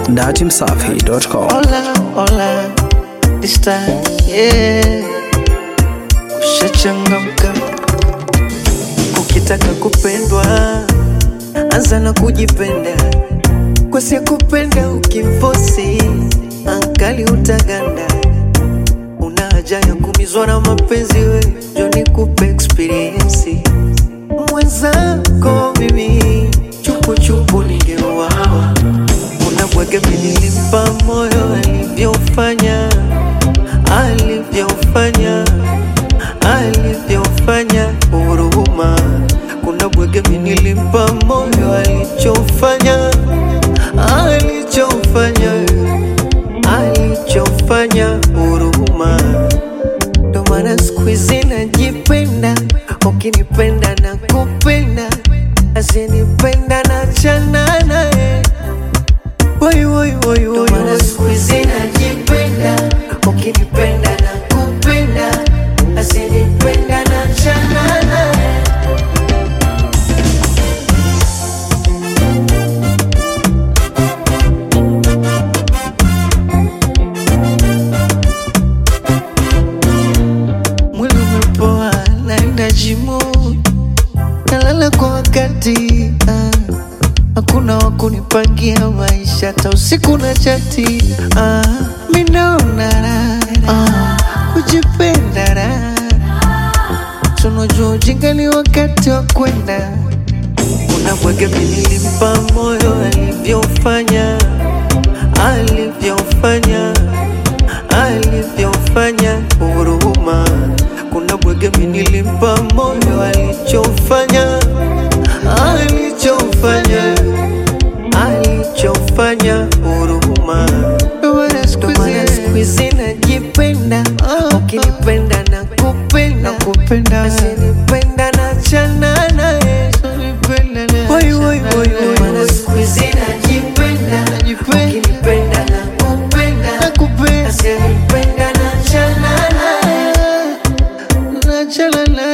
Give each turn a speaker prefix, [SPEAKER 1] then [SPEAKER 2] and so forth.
[SPEAKER 1] datimsafi.com.
[SPEAKER 2] Hola, hola, this time, yeah. Ushachangamka, ukitaka kupendwa, anza na kujipenda. Kwa si kupenda ukifosi, ankali utaganda. Una haja ya kumizwa na mapenzi, we njo nikupe experience. Mwenzako mimi chupuchupu ningeuawa unabwege nilimpa moyo alivyofanya alivyofanya alivyofanya huruma kuna bwege nilimpa moyo alichofanya alichofanya alichofanya huruma ndo maana siku hizi najipenda ukinipenda na kupenda asinipenda na chana naye Woi, woi, woi, woi, woi. Siku hizi najipenda, ukinipenda na kupenda, asinipenda na chana naye. Mwili umepoa, naenda jimu, nalala kwa wakati ah. Hakuna wa kunipangia maisha hata usiku na chati ah, mi naona raha ah, kujipenda raha tunajua ujinga ni wakati wa kwenda kuna bwege nilimpa moyo alivyofanya alivyofanya alivyofanya huruma kuna bwege nilimpa moyo alichofanya alichofanya alichofanya huruma Ndo maana siku hizi najipenda ukinipenda na kupenda kupenda asinipenda na chana naye Woi, woi, woi, woi, woi. Siku hizi najipenda ukinipenda na kupenda asinipenda na chana naye na chana naye